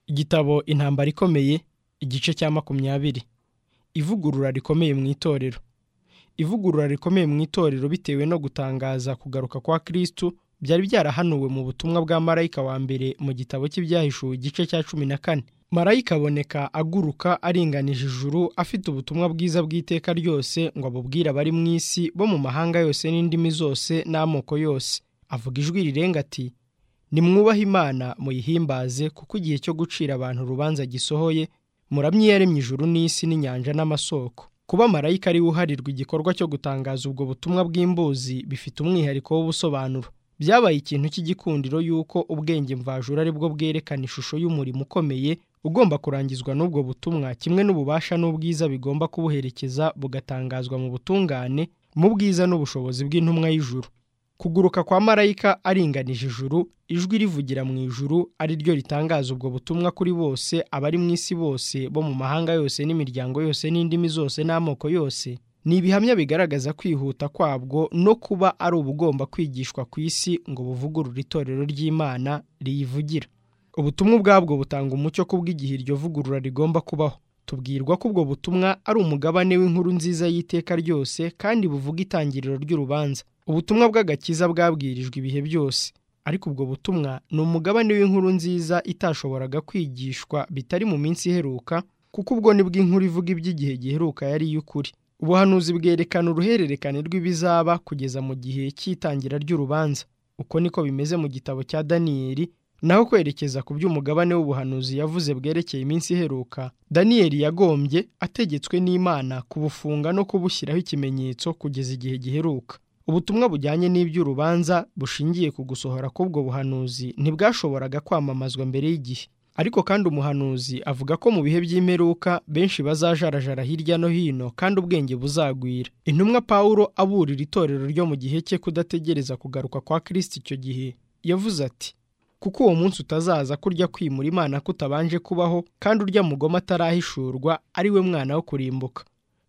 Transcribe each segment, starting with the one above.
igitabo intambara ikomeye igice cya makumyabiri ivugurura rikomeye mu itorero ivugurura rikomeye mu itorero bitewe no gutangaza kugaruka kwa kirisitu byari byarahanuwe mu butumwa bwa marayika wa mbere mu gitabo cy'ibyahishuwe igice cya cumi na kane marayika aboneka aguruka aringanije ijuru afite ubutumwa bwiza bw'iteka ryose ngo abubwire abari mu isi bo mu mahanga yose n'indimi zose n'amoko yose avuga ijwi rirenga ati nimwubahe imana muyihimbaze kuko igihe cyo gucira abantu urubanza gisohoye muramye iyaremye ijuru n'isi n'inyanja n'amasoko kuba marayika ariwe uharirwa igikorwa cyo gutangaza ubwo butumwa bw'imbuzi bifite umwihariko w'ubusobanuro byabaye ikintu cy'igikundiro y'uko ubwenge mvajuru ari bwo bwerekana ishusho y'umurimo ukomeye ugomba kurangizwa n'ubwo butumwa kimwe n'ububasha n'ubwiza bigomba kubuherekeza bugatangazwa mu butungane mu bwiza n'ubushobozi bw'intumwa y'ijuru kuguruka kwa marayika aringanije ijuru ijwi rivugira mu ijuru ari ryo ritangaza ubwo butumwa kuri bose abari mu isi bose bo mu mahanga yose n'imiryango yose n'indimi zose n'amoko yose ni ibihamya bigaragaza kwihuta kwabwo no kuba ari ubugomba kwigishwa ku isi ngo buvugurure itorero ry'imana riyivugira ubutumwa ubwabwo butanga umucyo ku bw'igihe iryo vugurura rigomba kubaho tubwirwa ko ubwo butumwa ari umugabane w'inkuru nziza y'iteka ryose kandi buvuga itangiriro ry'urubanza ubutumwa bw'agakiza bwabwirijwe ibihe byose ariko ubwo butumwa ni umugabane w'inkuru nziza itashoboraga kwigishwa bitari mu minsi iheruka kuko ubwo ni bw'inkuru ivuga iby'igihe giheruka yari iy'ukuri ubuhanuzi bwerekana uruhererekane rw'ibizaba kugeza mu gihe cy'itangira ry'urubanza uko niko bimeze mu gitabo cya daniyeli naho kwerekeza ku by'umugabane w'ubuhanuzi yavuze bwerekeye iminsi iheruka daniyeli yagombye ategetswe n'imana kubufunga no kubushyiraho ikimenyetso kugeza igihe giheruka ubutumwa bujyanye n'iby'urubanza bushingiye ku gusohora k'ubwo buhanuzi ntibwashoboraga kwamamazwa mbere y'igihe ariko kandi umuhanuzi avuga ko mu bihe by'imperuka benshi bazajarajara hirya no hino kandi ubwenge buzagwira intumwa pawulo aburira itorero ryo mu gihe cye kudategereza kugaruka kwa kirisiti icyo gihe yavuze ati kuko uwo munsi utazaza kurya kwimura imana kutabanje kubaho kandi urya mugoma atarahishurwa ari we mwana wo kurimbuka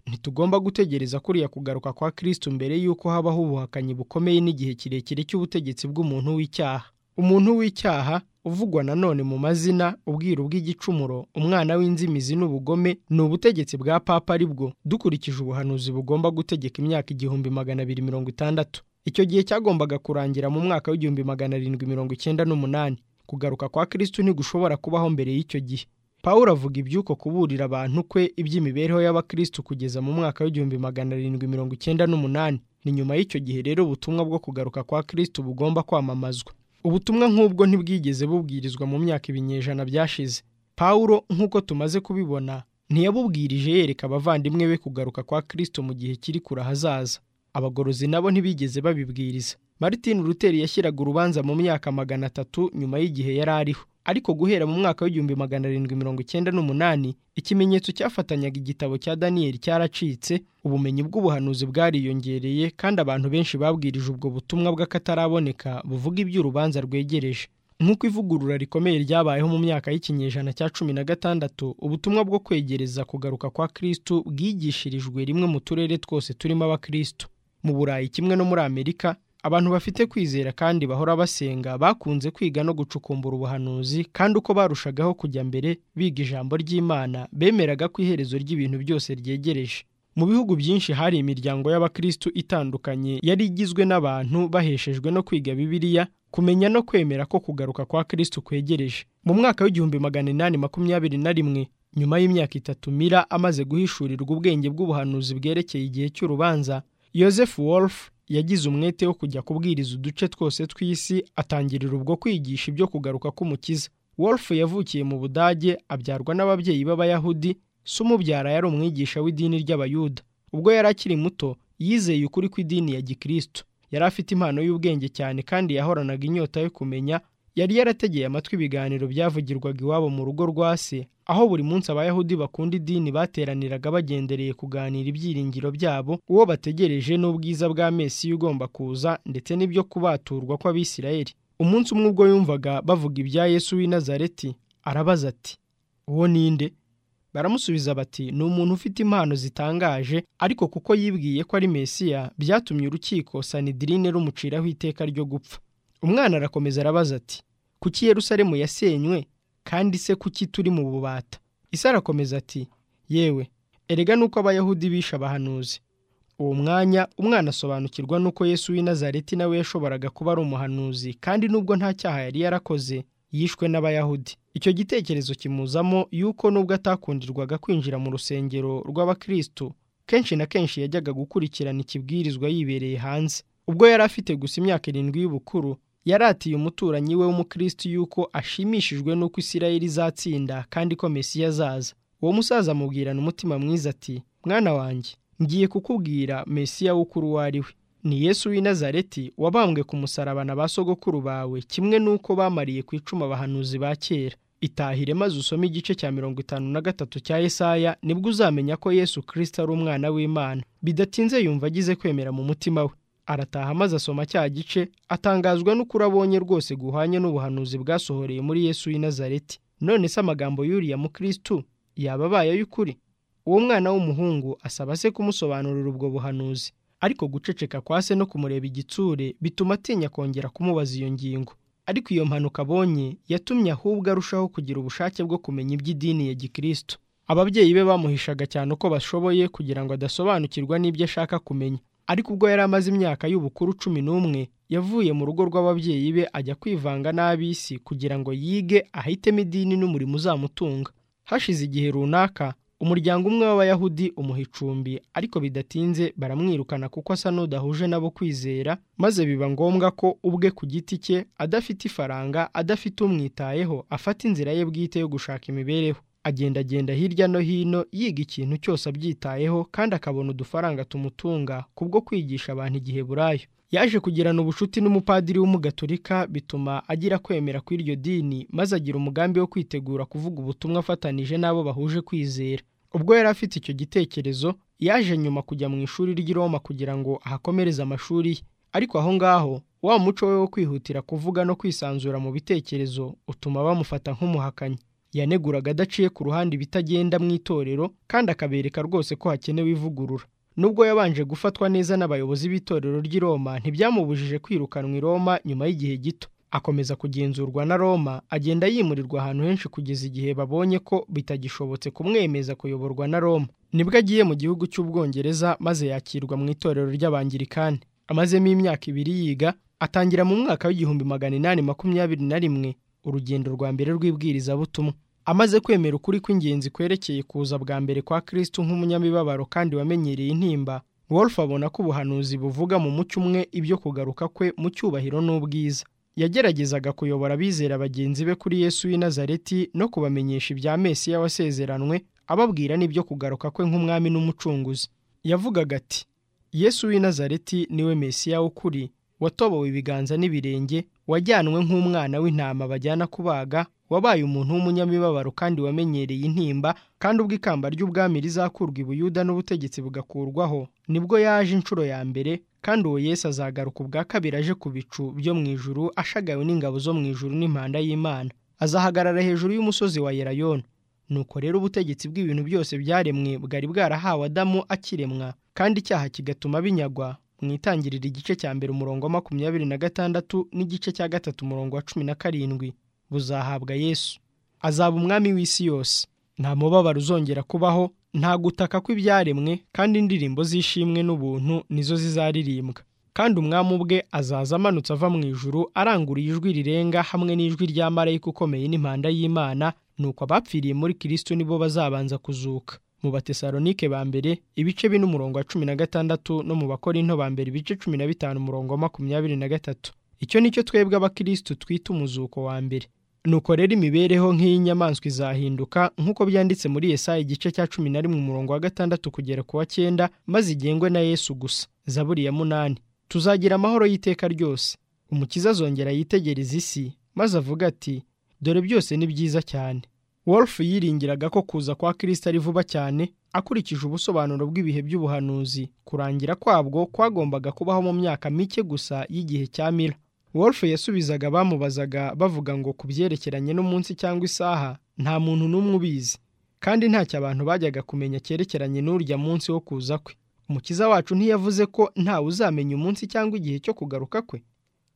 ntitugomba gutegereza kuriya kugaruka kwa kirisiti mbere y'uko habaho ubuhakanyi bukomeye n'igihe kirekire cy'ubutegetsi bw'umuntu w'icyaha umuntu w'icyaha uvugwa nanone mu mazina ubwiru bw'igicumuro umwana w'inzimizi n'ubugome ni ubutegetsi bwa papa aribwo dukurikije ubuhanuzi bugomba gutegeka imyaka igihumbi magana abiri mirongo itandatu icyo gihe cyagombaga kurangira mu mwaka w'igihumbi magana arindwi mirongo icyenda n'umunani kugaruka kwa kirisitu ntigushobora kubaho mbere y'icyo gihe paul avuga iby'uko kuburira abantu kwe iby'imibereho y'abakirisitu kugeza mu mwaka w'igihumbi magana arindwi mirongo icyenda n'umunani ni nyuma y'icyo gihe rero ubutumwa bwo kugaruka kwa kirisitu bugomba kwamamazwa ubutumwa nk'ubwo ntibwigeze bubwirizwa mu myaka ibinyejana byashize paul nk'uko tumaze kubibona ntiyabubwirije yereka abavandimwe be kugaruka kwa kirisitu mu gihe kiri kure ahazaza abagorozi nabo ntibigeze babibwiriza martin luther yashyiraga urubanza mu myaka magana atatu nyuma y'igihe yari ariho ariko guhera mu mwaka w'igihumbi magana arindwi mirongo icyenda n'umunani ikimenyetso cyafatanyaga igitabo cya daniyeli cyaracitse ubumenyi bw'ubuhanuzi bwariyongereye kandi abantu benshi babwirije ubwo butumwa bw'akataraboneka buvuga iby'urubanza rwegereje nk'uko ivugurura rikomeye ryabayeho mu myaka y'ikinyejana cya cumi na gatandatu ubutumwa bwo kwegereza kugaruka kwa kirisitu bwigishirijwe rimwe mu turere twose turimo abakirisitu mu burayi kimwe no muri amerika abantu bafite kwizera kandi bahora basenga bakunze kwiga no gucukumbura ubuhanuzi kandi uko barushagaho kujya mbere biga ijambo ry'imana bemeraga ko iherezo ry'ibintu byose ryegereje mu bihugu byinshi hari imiryango y'abakirisitu itandukanye yari igizwe n'abantu baheshejwe no kwiga bibiliya kumenya no kwemera ko kugaruka kwa kirisitu kwegereje mu mwaka w'igihumbi magana inani makumyabiri na rimwe nyuma y'imyaka itatu mira amaze guhishurirwa ubwenge bw'ubuhanuzi bwerekeye igihe cy'urubanza Joseph Wolf yagize umwete wo kujya kubwiriza uduce twose tw'isi atangirira ubwo kwigisha ibyo kugaruka k'umukiza Wolf yavukiye mu budage abyarwa n'ababyeyi b'abayahudi se umubyara yari umwigisha w'idini ry'abayuda ubwo yari akiri muto yizeye ukuri kw'idini ya gikristo yari afite impano y'ubwenge cyane kandi yahoranaga inyota yo kumenya yari yarategeye amatwi ibiganiro byavugirwaga iwabo mu rugo rwa se aho buri munsi abayahudi bakunda idini bateraniraga bagendereye kuganira ibyiringiro byabo uwo bategereje n'ubwiza bwa mesi ugomba kuza ndetse n'ibyo kubaturwa kw'abisirayeli umunsi umwe ubwo yumvaga bavuga ibya yesu w'i nazareti arabaza ati uwo ninde baramusubiza bati ni umuntu ufite impano zitangaje ariko kuko yibwiye ko ari mesiya byatumye urukiko sanidirine rumuciraho iteka ryo gupfa umwana arakomeza arabaza ati kuki Yerusalemu yasenywe kandi se kuki turi mu bubata isi arakomeza ati yewe erega nuko abayahudi bishe abahanuzi uwo mwanya umwana asobanukirwa n'uko yesu w'i Nazareti nawe yashoboraga kuba ari umuhanuzi kandi nubwo nta cyaha yari yarakoze yishwe n'abayahudi icyo gitekerezo kimuzamo yuko nubwo atakundirwaga kwinjira mu rusengero rw'abakristo kenshi na kenshi yajyaga gukurikirana ikibwirizwa yibereye hanze ubwo yari afite gusa imyaka irindwi y'ubukuru yaratiye umuturanyi we w'umukristo yuko ashimishijwe n'uko isirayeli izatsinda kandi ko mesiya azaza uwo musaza amubwirana umutima mwiza ati mwana wanjye ngiye kukubwira mesiya w'ukuru uwo ari we ni yesu w'i Nazareti wabambwe ku musarabana ba sogokuru bawe kimwe n'uko bamariye ku icumu abahanuzi ba kera itahire maze usome igice cya mirongo itanu na gatatu cya Yesaya nibwo uzamenya ko Yesu Kristo ari umwana w'Imana bidatinze yumva agize kwemera mu mutima we arataha maze asoma cya gice atangazwa n'ukuri abonye rwose guhanye n'ubuhanuzi bwasohoreye muri Yesu w'i Nazareti none se amagambo y'uriya mukristo yaba abaye ay'ukuri uwo mwana w'umuhungu asaba se kumusobanurira ubwo buhanuzi ariko guceceka kwa se no kumureba igitsure bituma atinya kongera kumubaza iyo ngingo ariko iyo mpanuka abonye yatumye ahubwo arushaho kugira ubushake bwo kumenya iby'idini ya gikristo ababyeyi be bamuhishaga cyane uko bashoboye kugira ngo adasobanukirwa n'ibyo ashaka kumenya ariko ubwo yari amaze imyaka y'ubukuru cumi n'umwe yavuye mu rugo rw'ababyeyi be ajya kwivanga n'ab'isi kugira ngo yige ahitemo idini n'umurimo uzamutunga hashize igihe runaka umuryango umwe w'abayahudi umuha icumbi ariko bidatinze baramwirukana kuko asa n'udahuje nabo kwizera maze biba ngombwa ko ubwe ku giti cye adafite ifaranga adafite umwitayeho afata inzira ye bwite yo gushaka imibereho agendagenda hirya no hino yiga ikintu cyose abyitayeho kandi akabona udufaranga tumutunga kubwo kwigisha abantu igiheburayo yaje kugirana ubucuti n'umupadiri w'umugaturika bituma agira kwemera kw'iryo dini maze agira umugambi wo kwitegura kuvuga ubutumwa afatanije n'abo bahuje kwizera ubwo yari afite icyo gitekerezo yaje nyuma kujya mu ishuri ry'i Roma kugira ngo ahakomereze amashuri ye ariko aho ngaho wa muco we wo kwihutira kuvuga no kwisanzura mu bitekerezo utuma bamufata nk'umuhakanyi yaneguraga adaciye ku ruhande ibitagenda mu itorero kandi akabereka rwose ko hakenewe ivugurura nubwo yabanje gufatwa neza n'abayobozi b'itorero ry'i Roma ntibyamubujije kwirukanwa i Roma nyuma y'igihe gito akomeza kugenzurwa na Roma agenda yimurirwa ahantu henshi kugeza igihe babonye ko bitagishobotse kumwemeza kuyoborwa na Roma nibwo agiye mu gihugu cy'ubwongereza maze yakirwa mu itorero ry'abangirikani amazemo imyaka ibiri yiga atangira mu mwaka w'igihumbi magana inani makumyabiri na rimwe urugendo rwa mbere rw'ibwirizabutumwa amaze kwemera ukuri kw'ingenzi kwerekeye kuza bwa mbere kwa kristo nk'umunyamibabaro kandi wamenyereye intimba wolf abona ko ubuhanuzi buvuga mu mucyo umwe ibyo kugaruka kwe mu cyubahiro n'ubwiza yageragezaga kuyobora abizera bagenzi be kuri yesu w'i Nazareti no kubamenyesha ibya mesiya wasezeranwe ababwira n'ibyo kugaruka kwe nk'umwami n'umucunguzi yavugaga ati yesu w'i Nazareti niwe mesiya w'ukuri watobowe ibiganza n'ibirenge wajyanwe nk'umwana w'intama bajyana kubaga wabaye umuntu w'umunyamibabaro kandi wamenyereye intimba kandi ubwo ikamba ry'ubwami rizakurwa ibuyuda n'ubutegetsi bugakurwaho nibwo yaje inshuro ya mbere kandi uwo Yesu azagaruka ubwa kabiri aje ku bicu byo mu ijuru ashagawe n'ingabo zo mu ijuru n'impanda y'Imana azahagarara hejuru y'umusozi wa Yerayona nuko rero ubutegetsi bw'ibintu byose byaremwe bwari bwarahawe Adamu akiremwa kandi icyaha kigatuma binyagwa mu itangirira igice cya mbere umurongo wa makumyabiri na gatandatu n'igice cya gatatu umurongo wa cumi na karindwi buzahabwa yesu azaba umwami w'isi yose nta mubabaro uzongera kubaho nta gutaka kw'ibyaremwe kandi indirimbo z'ishimwe n'ubuntu nizo zizaririmbwa kandi umwami ubwe azaza amanutse ava mu ijuru aranguruye ijwi rirenga hamwe n'ijwi rya marayika ukomeye n'impanda y'imana nuko abapfiriye muri kirisitu nibo bazabanza kuzuka mu batesalonike ba mbere ibice bine umurongo wa cumi na gatandatu no mu bakorinto ba mbere ibice cumi na bitanu umurongo wa makumyabiri na gatatu icyo nicyo twebwe abakirisitu twita umuzuko wa mbere nuko rero imibereho nk'iy'inyamaswa izahinduka nk'uko byanditse muri Yesaya igice cya cumi na rimwe umurongo wa gatandatu kugera ku wa cyenda maze igengwe na yesu gusa zaburi ya munani tuzagira amahoro y'iteka ryose umukiza azongera yitegereza isi maze avuga ati dore byose ni byiza cyane wolf yiringiraga ko kuza kwa kirisita ari vuba cyane akurikije ubusobanuro bw'ibihe by'ubuhanuzi kurangira kwabwo kwagombaga kubaho mu myaka mike gusa y'igihe cya mira wolf yasubizaga bamubazaga bavuga ngo ku byerekeranye n'umunsi cyangwa isaha nta muntu n'umwe ubizi kandi ntacyo abantu bajyaga kumenya cyerekeranye n'urya munsi wo kuza kwe umukiza wacu ntiyavuze ko ntawe uzamenya umunsi cyangwa igihe cyo kugaruka kwe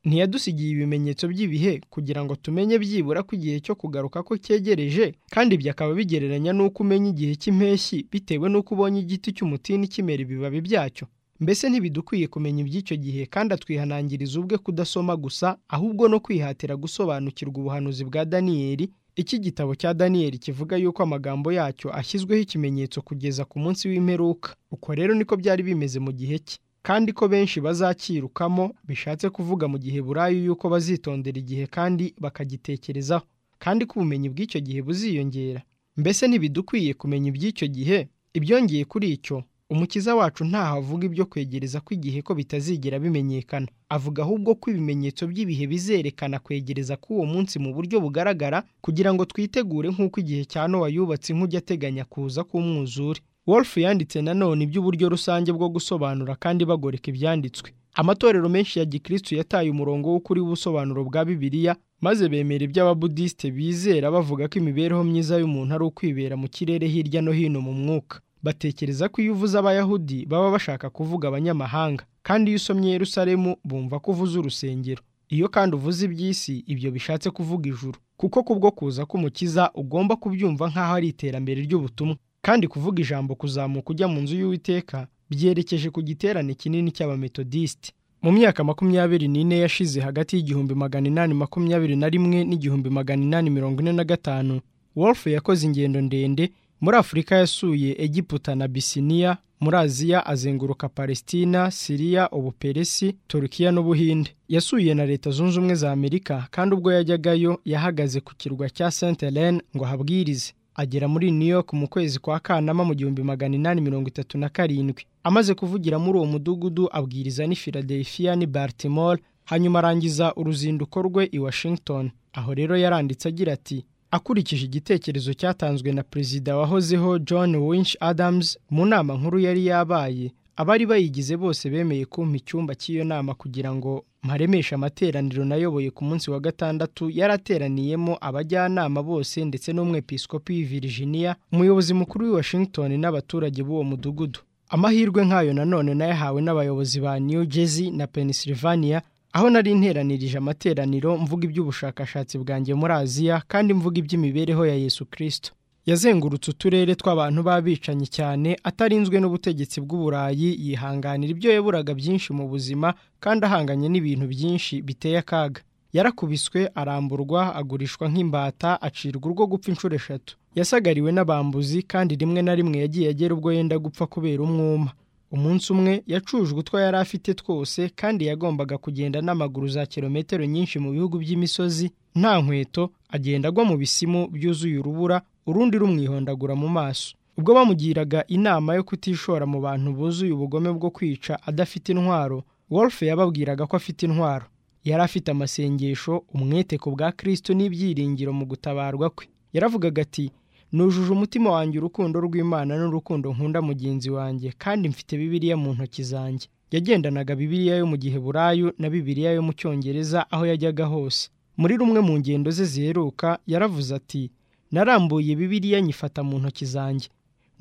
ntiyadusigiye ibimenyetso by'ibihe kugira ngo tumenye byibura ko igihe cyo kugaruka ko cyegereje kandi ibyo akaba bigereranya n'uko umenya igihe cy'impeshyi bitewe n'uko ubonye igiti cy'umutini kimera ibibabi byacyo mbese ntibidukwiye kumenya iby'icyo gihe kandi atwihanangiriza ubwe kudasoma gusa ahubwo no kwihatira gusobanukirwa ubuhanuzi bwa daniyeli iki gitabo cya daniyeli kivuga yuko amagambo yacyo ashyizweho ikimenyetso kugeza ku munsi w'imperuka uko rero niko byari bimeze mu gihe cye kandi ko benshi bazakirukamo bishatse kuvuga mu gihe burayi yuko bazitondera igihe kandi bakagitekerezaho kandi ko ubumenyi bw'icyo gihe buziyongera mbese ntibidukwiye kumenya iby'icyo gihe ibyongeye kuri icyo umukiza wacu ntaho avuga ibyo kwegereza kw'igihe ko bitazigera bimenyekana avuga ahubwo ko ibimenyetso by'ibihe bizerekana kwegereza k'uwo munsi mu buryo bugaragara kugira ngo twitegure nk'uko igihe cya nowa yubatse inkujya ateganya kuza k'umwuzure wolf yanditse nanone iby'uburyo rusange bwo gusobanura kandi bagoreka ibyanditswe amatorero menshi ya gikristu yataye umurongo w'ukuri w'ubusobanuro bwa bibiliya maze bemera ibyo ababudisite bizera bavuga ko imibereho myiza y'umuntu ari ukwibera mu kirere hirya no hino mu mwuka batekereza ko iyo uvuze abayahudi baba bashaka kuvuga abanyamahanga kandi iyo usomye yerusalemu bumva ko uvuze urusengero iyo kandi uvuze iby'isi ibyo bishatse kuvuga ijuru kuko kubwo kuza k'umukiza ugomba kubyumva nk'aho ari iterambere ry'ubutumwa kandi kuvuga ijambo kuzamuka ujya mu nzu y'uwiteka byerekeje ku giterane kinini cy'abametodisite mu myaka makumyabiri n'ine yashize hagati y'igihumbi magana inani makumyabiri na rimwe n'igihumbi magana inani mirongo ine na gatanu wolf yakoze ingendo ndende muri afurika yasuye egiputa na bisiniya muri aziya azenguruka palestina siriya ubuperesi turukiya n'ubuhinde yasuye na leta zunze ubumwe za amerika kandi ubwo yajyagayo yahagaze ku kirwa cya st helene ngo ahabwirize agera muri new york mu kwezi kwa kanama mu gihumbi magana inani mirongo itatu na karindwi amaze kuvugira muri uwo mudugudu abwiriza n'i philadelphia n'i baltimore hanyuma arangiza uruzinduko rwe i washington aho rero yaranditse agira ati akurikije igitekerezo cyatanzwe na perezida wahozeho john winch adams mu nama nkuru yari yabaye abari bayigize bose bemeye kumpa icyumba cy'iyo nama kugira ngo mparemeshe amateraniro nayoboye ku munsi wa gatandatu yarateraniyemo abajyanama bose ndetse n'umwepiskopi virginia umuyobozi mukuru w'i washington n'abaturage b'uwo mudugudu amahirwe nk'ayo nanone nayahawe n'abayobozi ba new jersey na pennsylvania aho nari interanirije amateraniro mvuga iby'ubushakashatsi bwanjye muri aziya kandi mvuga iby'imibereho ya yesu kirisito yazengurutse uturere tw'abantu b'abicanyi cyane atarinzwe n'ubutegetsi bw'uburayi yihanganira ibyo yaburaga byinshi mu buzima kandi ahanganye n'ibintu byinshi biteye akaga yarakubiswe aramburwa agurishwa nk'imbata acirwa urwo gupfa inshuro eshatu yasagariwe n'abambuzi kandi rimwe na rimwe yagiye agera ubwo yenda gupfa kubera umwuma umunsi umwe yacujwe utwo yari afite twose kandi yagombaga kugenda n'amaguru za kilometero nyinshi mu bihugu by'imisozi nta nkweto agenda agwa mu bisimu byuzuye urubura urundi rumwihondagura mu maso ubwo bamugiraga inama yo kutishora mu bantu buzuye ubugome bwo kwica adafite intwaro wolf yababwiraga ko afite intwaro yari afite amasengesho umwete ku bwa kristo n'ibyiringiro mu gutabarwa kwe yaravugaga ati nujuje umutima wanjye urukundo rw'imana n'urukundo nkunda mugenzi wanjye kandi mfite bibiliya mu ntoki zanjye yagendanaga bibiliya yo mu gihe burayu na bibiliya yo mu cyongereza aho yajyaga hose muri rumwe mu ngendo ze ziheruka yaravuze ati narambuye bibiliya nyifata mu ntoki zanjye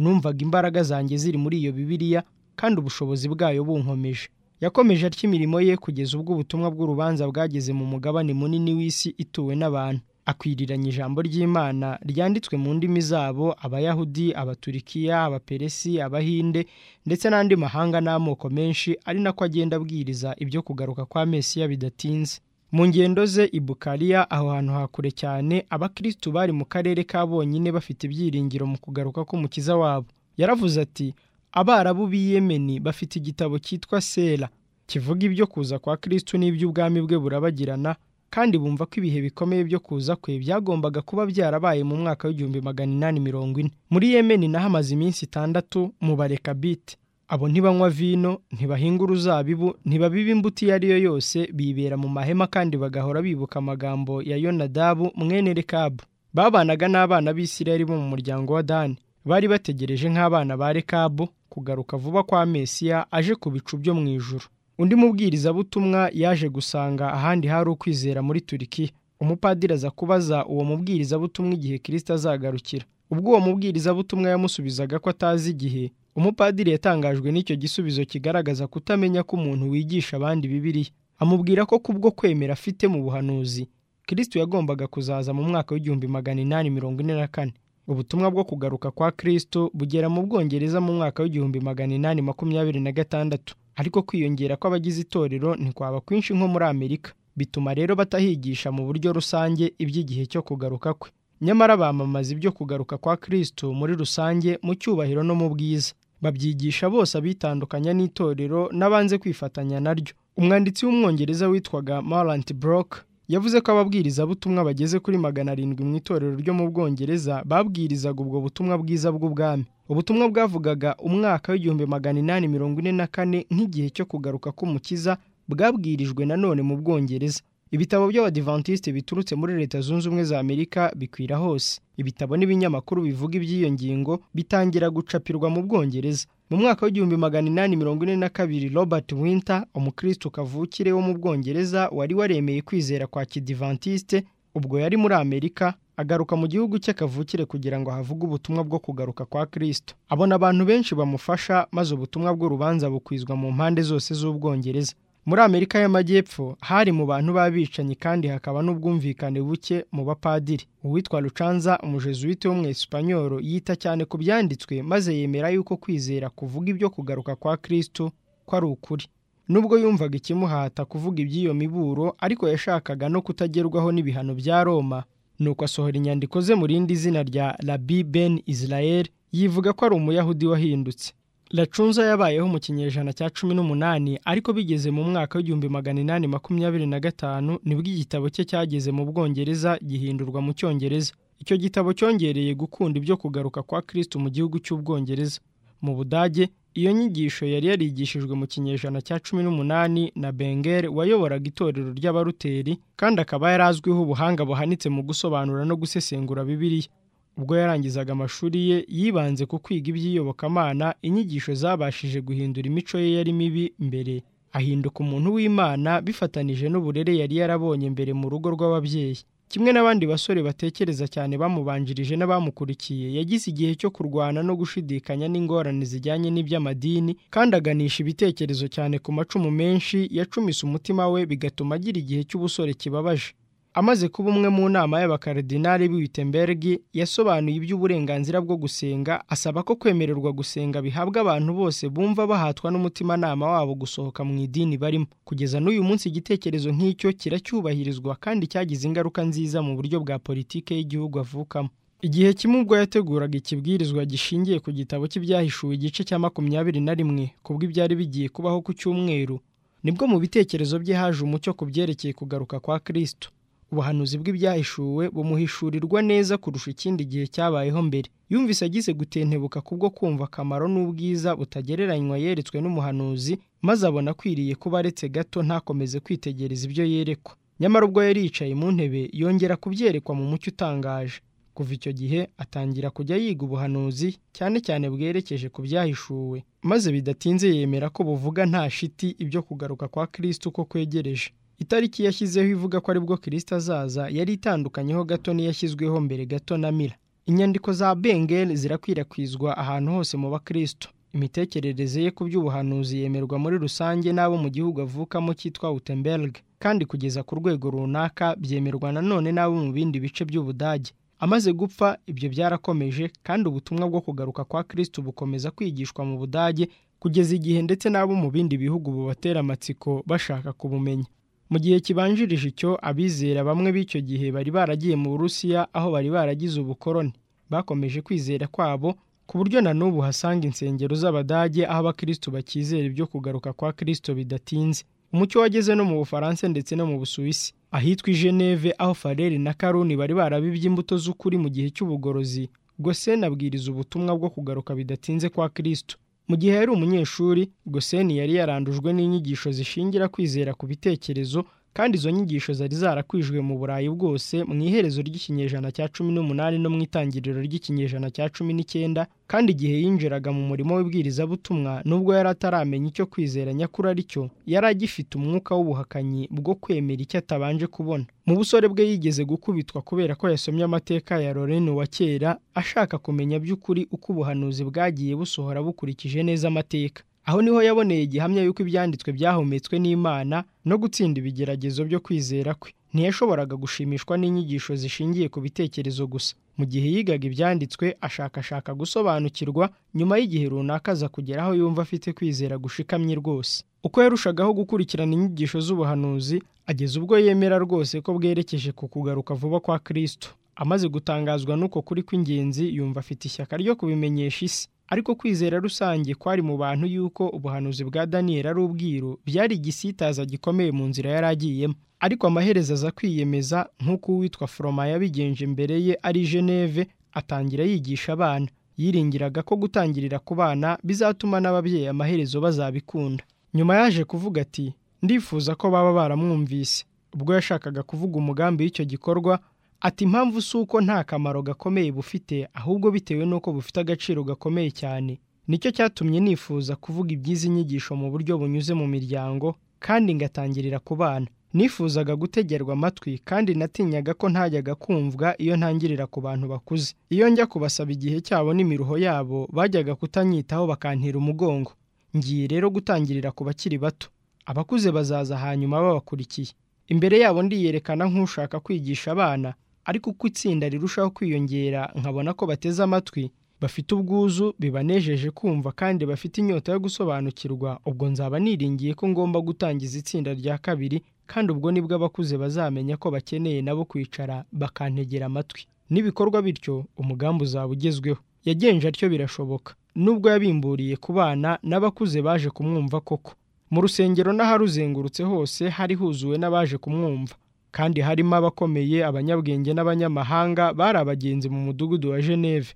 numvaga imbaraga zanjye ziri muri iyo bibiliya kandi ubushobozi bwayo bunkomeje yakomeje atya imirimo ye kugeza ubwo ubutumwa bw'urubanza bwageze mu mugabane munini w'isi ituwe n'abantu akwiriranya ijambo ry'imana ryanditswe mu ndimi zabo abayahudi abaturikiya abaperesi abahinde ndetse n'andi mahanga n'amoko menshi ari nako agenda abwiriza ibyo kugaruka kwa mesiya bidatinze mu ngendo ze i bukariya aho hantu hakure cyane abakirisitu bari mu karere ka bonyine bafite ibyiringiro mu kugaruka k'umukiza wabo yaravuze ati abarabu b'i yemeni bafite igitabo cyitwa sera kivuga ibyo kuza kwa kirisitu n'iby'ubwami bwe burabagirana kandi bumva ko ibihe bikomeye byo kuza kwe byagombaga kuba byarabaye mu mwaka w'igihumbi magana inani mirongo ine muri yemeni naho amaze iminsi itandatu mu barekabiti abo ntibanywa vino ntibahinga uruzabibu ntibabiba imbuto iyo ari yo yose bibera mu mahema kandi bagahora bibuka amagambo ya yonadabu mwene rekabu babanaga n'abana b'isirayeli bo mu muryango wa dani bari bategereje nk'abana ba rekabu kugaruka vuba kwa mesiya aje ku bicu byo mu ijuru undi mubwirizabutumwa yaje gusanga ahandi hari ukwizera muri turikiya umupadiri aza kubaza uwo mubwirizabutumwa igihe kirisita azagarukira ubwo uwo mubwirizabutumwa yamusubizaga ko atazi igihe umupadiri yatangajwe n'icyo gisubizo kigaragaza kutamenya ko umuntu wigisha abandi bibiriya amubwira ko kubwo kwemera afite mu buhanuzi kirisito yagombaga kuzaza mu mwaka w'igihumbi magana inani mirongo ine na kane ubutumwa bwo kugaruka kwa kirisito bugera mu bwongereza mu mwaka w'igihumbi magana inani makumyabiri na gatandatu ariko kwiyongera kw'abagize itorero ntikwaba kwinshi nko muri amerika bituma rero batahigisha mu buryo rusange iby'igihe cyo kugaruka kwe nyamara bamamaza ibyo kugaruka kwa kirisito muri rusange mu cyubahiro no mu bwiza babyigisha bose abitandukanya n'itorero n'abanze kwifatanya naryo umwanditsi w'umwongereza witwaga marant brock yavuze ko ababwirizabutumwa bageze kuri magana arindwi mu itorero ryo mu bwongereza babwirizaga ubwo butumwa bwiza bw'ubwami ubutumwa bwavugaga umwaka w'igihumbi magana inani mirongo ine na kane nk'igihe cyo kugaruka k'umukiza bwabwirijwe nanone mu bwongereza ibitabo by'abadivantisite biturutse muri leta zunze ubumwe za amerika bikwira hose ibitabo n'ibinyamakuru bivuga iby'iyo ngingo bitangira gucapirwa mu bwongereza mu mwaka w'igihumbi magana inani mirongo ine na kabiri robert winter umukristo kavukire wo mu bwongereza wari waremeye kwizera kwa kidivantisite ubwo yari muri amerika agaruka mu gihugu cye kavukire kugira ngo havuge ubutumwa bwo kugaruka kwa kristo abona abantu benshi bamufasha maze ubutumwa bw'urubanza bukwizwa mu mpande zose z'ubwongereza muri amerika y'amajyepfo hari mu bantu b'abicanyi kandi hakaba n'ubwumvikane buke mu bapadiri uwitwa rucanza umujezuwite wo mu esipanyoro yita cyane ku byanditswe maze yemera yuko kwizera kuvuga ibyo kugaruka kwa kristo ko ari ukuri nubwo yumvaga ikimuhata kuvuga iby'iyo miburo ariko yashakaga no kutagerwaho n'ibihano bya roma nuko asohora inyandiko ze mu rindi zina rya rabi ben israel yivuga ko ari umuyahudi wahindutse racunza yabayeho mu kinyejana cya cumi n'umunani ariko bigeze mu mwaka w'igihumbi magana inani makumyabiri na gatanu nibwo igitabo cye cyageze mu bwongereza gihindurwa mu cyongereza icyo gitabo cyongereye gukunda ibyo kugaruka kwa kristo mu gihugu cy'ubwongereza mu budage iyo nyigisho yari yarigishijwe mu kinyejana cya cumi n'umunani na bengel wayoboraga itorero ry'abaruteri kandi akaba yari azwiho ubuhanga buhanitse mu gusobanura no gusesengura bibiliya ubwo yarangizaga amashuri ye yibanze ku kwiga iby'iyobokamana inyigisho zabashije guhindura imico ye yari mibi mbere ahinduka umuntu w'imana bifatanije n'uburere yari yarabonye mbere mu rugo rw'ababyeyi kimwe n'abandi basore batekereza cyane bamubanjirije n'abamukurikiye yagize igihe cyo kurwana no gushidikanya n'ingorane zijyanye n'iby'amadini kandi aganisha ibitekerezo cyane ku macumu menshi yacumise umutima we bigatuma agira igihe cy'ubusore kibabaje amaze kuba umwe mu nama y'abakaridinari b'Wittenberg yasobanuye iby'uburenganzira bwo gusenga asaba ko kwemererwa gusenga bihabwa abantu bose bumva bahatwa n'umutimanama wabo gusohoka mu idini barimo kugeza n'uyu munsi igitekerezo nk'icyo kiracyubahirizwa kandi cyagize ingaruka nziza mu buryo bwa politike y'igihugu avukamo igihe kimwe ubwo yateguraga ikibwirizwa gishingiye ku gitabo cy'ibyahishuwe igice cya makumyabiri na rimwe kubwo ibyari bigiye kubaho ku cyumweru nibwo mu bitekerezo bye haje umucyo ku byerekeye kugaruka kwa Kristo ubuhanuzi bw'ibyahishuwe bumuhishurirwa neza kurusha ikindi gihe cyabayeho mbere yumvise agize gutentebuka kubwo kumva akamaro n'ubwiza butagereranywa yeretswe n'umuhanuzi maze abona akwiriye kuba aretse gato ntakomeze kwitegereza ibyo yerekwa nyamara ubwo yari yicaye mu ntebe yongera kubyerekwa mu mucyo utangaje kuva icyo gihe atangira kujya yiga ubuhanuzi cyane cyane bwerekeje ku byahishuwe maze bidatinze yemera ko buvuga nta shiti ibyo kugaruka kwa kirisiti uko kwegereje itariki yashyizeho ivuga ko aribwo kirisita azaza yari itandukanyeho gato n'iyashyizweho mbere gato na mira inyandiko za bengel zirakwirakwizwa ahantu hose mu bakristo imitekerereze ye ku by'ubuhanuzi yemerwa muri rusange n'abo mu gihugu avukamo cyitwa utemberg kandi kugeza ku rwego runaka byemerwa nanone n'abo mu bindi bice by'ubudage amaze gupfa ibyo byarakomeje kandi ubutumwa bwo kugaruka kwa kirisito bukomeza kwigishwa mu budage kugeza igihe ndetse n'abo mu bindi bihugu bubatera amatsiko bashaka kubumenya mu gihe kibanjirije icyo abizera bamwe b'icyo gihe bari baragiye mu burusiya aho bari baragize ubukoroni bakomeje kwizera kwabo ku buryo na n'ubu hasanga insengero z'abadage aho abakristo bakizera ibyo kugaruka kwa kirisito bidatinze umucyo wageze no mu bufaransa ndetse no mu busuwisi ahitwa i geneve aho fareri na karuni bari barabibye imbuto z'ukuri mu gihe cy'ubugorozi goseni abwiriza ubutumwa bwo kugaruka bidatinze kwa kirisito mu gihe yari umunyeshuri goseni yari yarandujwe n'inyigisho zishingira kwizera ku bitekerezo kandi izo nyigisho zari zarakwijwe mu burayi bwose mu iherezo ry'ikinyejana cya cumi n'umunani no mu itangiriro ry'ikinyejana cya cumi n'icyenda kandi igihe yinjiraga mu murimo w'ibwirizabutumwa nubwo yari ataramenya icyo kwizera nyakuri ari cyo yari agifite umwuka w'ubuhakanyi bwo kwemera icyo atabanje kubona mu busore bwe yigeze gukubitwa kubera ko yasomye amateka ya lorene wa kera ashaka kumenya by'ukuri uko ubuhanuzi bwagiye busohora bukurikije neza amateka aho niho yaboneye igihamya y'uko ibyanditswe byahumetswe n'imana no gutsinda ibigeragezo byo kwizera kwe ntiyashoboraga gushimishwa n'inyigisho zishingiye ku bitekerezo gusa mu gihe yigaga ibyanditswe ashakashaka gusobanukirwa nyuma y'igihe runaka aza kugera aho yumva afite kwizera gushikamye rwose uko yarushagaho gukurikirana inyigisho z'ubuhanuzi ageza ubwo yemera rwose ko bwerekeje ku kugaruka vuba kwa kirisito amaze gutangazwa n'uko kuri kw'ingenzi yumva afite ishyaka ryo kubimenyesha isi ariko kwizera rusange kwari mu bantu y'uko ubuhanuzi bwa daniyeli ari ubwiru byari igisitaza gikomeye mu nzira yari agiyemo ariko amaherezo aza kwiyemeza nk'uko uwitwa foroma yabigenje mbere ye ari geneve atangira yigisha abana yiringiraga ko gutangirira ku bana bizatuma n'ababyeyi amaherezo bazabikunda nyuma yaje kuvuga ati ndifuza ko baba baramwumvise ubwo yashakaga kuvuga umugambi w'icyo gikorwa ati impamvu si uko nta kamaro gakomeye bufite ahubwo bitewe n'uko bufite agaciro gakomeye cyane nicyo cyatumye nifuza kuvuga iby'izi nyigisho mu buryo bunyuze mu miryango kandi ngatangirira ku bana nifuzaga gutegerwa amatwi kandi natinyaga ko ntajyaga kumvwa iyo ntangirira ku bantu bakuze iyo njya kubasaba igihe cyabo n'imiruho yabo bajyaga kutanyitaho bakantera umugongo ngiye rero gutangirira ku bakiri bato abakuze bazaza hanyuma babakurikiye imbere yabo ndiyerekana nk'ushaka kwigisha abana ariko uko itsinda rirushaho kwiyongera nkabona ko bateze amatwi bafite ubwuzu bibanejeje kumva kandi bafite inyota yo gusobanukirwa ubwo nzaba niringiye ko ngomba gutangiza itsinda rya kabiri kandi ubwo nibwo abakuze bazamenya ko bakeneye nabo kwicara bakantegera amatwi n'ibikorwa bityo umugambi uzaba ugezweho yagenje atyo birashoboka nubwo yabimburiye ku bana n'abakuze baje kumwumva koko mu rusengero n'aharuzengurutse hose hari huzuwe n'abaje kumwumva kandi harimo abakomeye abanyabwenge n'abanyamahanga bari abagenzi mu mudugudu wa geneve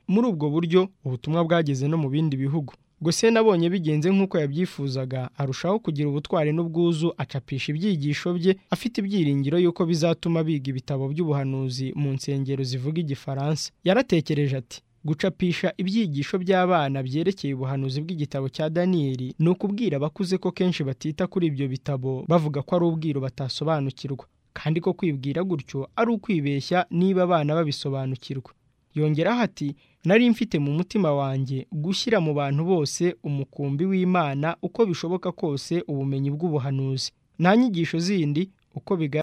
muri ubwo buryo ubutumwa bwageze no mu bindi bihugu gusa nabonye bigenze nk'uko yabyifuzaga arushaho kugira ubutwari n'ubwuzu acapisha ibyigisho bye afite ibyiringiro y'uko bizatuma biga ibitabo by'ubuhanuzi mu nsengero zivuga igifaransa yaratekereje ati gucapisha ibyigisho by'abana byerekeye ubuhanuzi bw'igitabo cya daniyeli ni ukubwira abakuze ko kenshi batita kuri ibyo bitabo bavuga ko ari ubwiru batasobanukirwa kandi ko kwibwira gutyo ari ukwibeshya niba abana babisobanukirwa yongeraho ati nari mfite mu mutima wanjye gushyira mu bantu bose umukumbi w'imana uko bishoboka kose ubumenyi bw'ubuhanuzi nta nyigisho zindi uko bigaragara